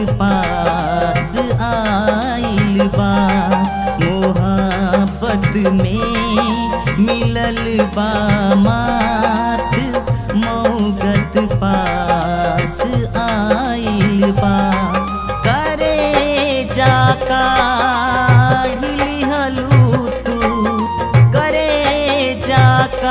पास आइल बा मोहब्बत में मिलल बा मात मौगत पास आइल बा करे जाका हलू तू करे जाका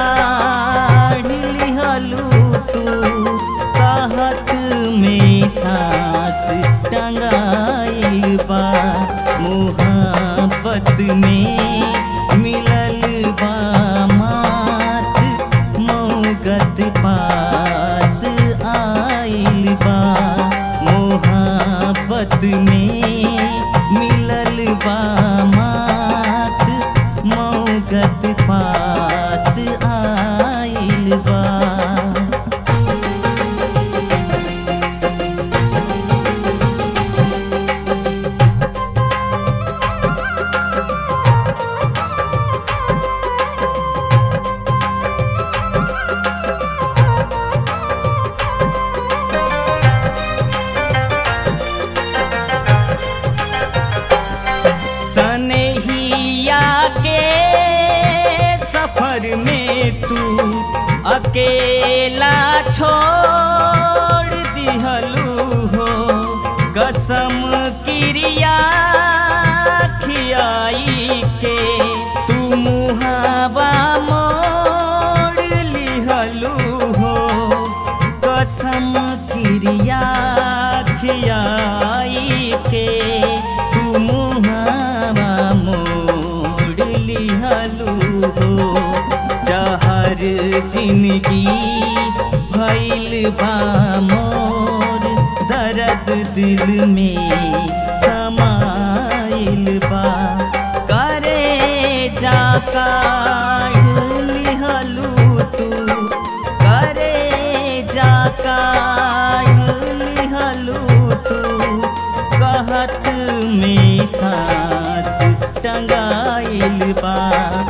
हलू तू कहत में सांस टंगाइल बा मोहब्बत में मिलल बा मात मौगत पास आइल बा मोहब्बत में मिलल बा मात मौगत पास आइल बा सनहिया के सफर में तू अकेला छोड़ दिहलू हो कसम क्रिया खियाई के तू मुहावा मोड़ लिहलू हो कसम क्रिया खियाई के तू मुहावा मोड़ लिहलू हो जहर जिंदगी भैल बा मोर दर्द दिल में समाइल बा करे जाका लिहलू तू करे जाका लिहलू तू कहत में सांस टंगाइल बा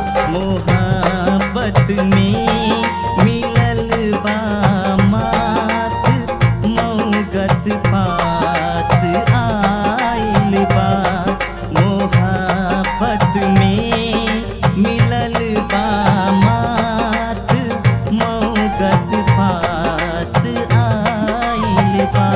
मोहब्बत में मिलल बा मात मौगत पास आइल बा मोहब्बत में मिलल बा मात मौगत पास आइल बा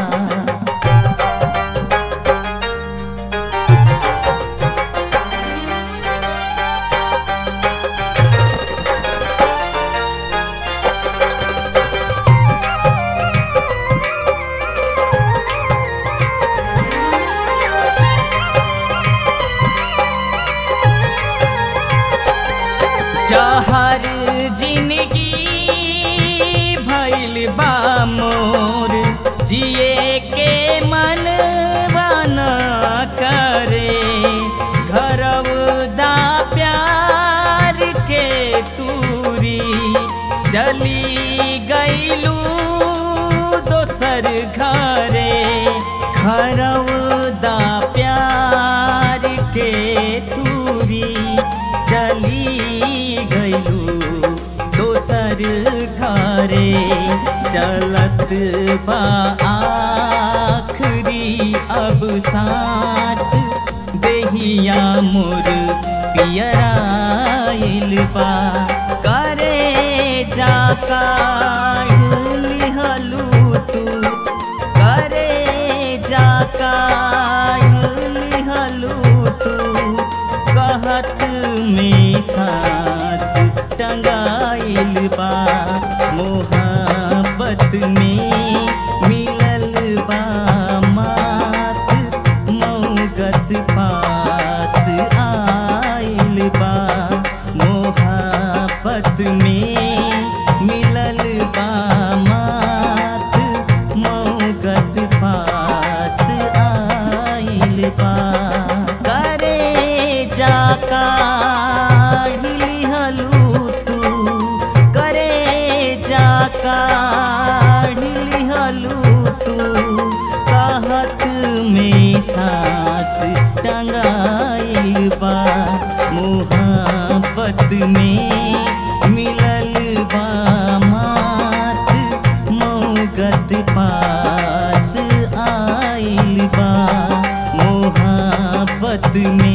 चाहर जिंदगी भैल बा मोर जिए के मन बना करे घरवदा प्यार के तूरी चली गईलू दोसर घरे घरवदा प्यार के तूरी चली गईलू दोसर घरे चलत बा आखरी अब सांस देहिया मोर पियराइल बा करे जाका लिहलू तू करे जाका लिहलू तू कहत में सांस टंगाइल बा मोहब्बत में मिलल बा मात मौगत पास आइल बा मोहब्बत में मिलल बा मात मौगत पास आइल बा करे जाका लिहलू तू करे जाका लिहलू तू कहत में सांस टंगाइल बा मोहब्बत में मिलल बा मात मौगत पास आइल चाहत में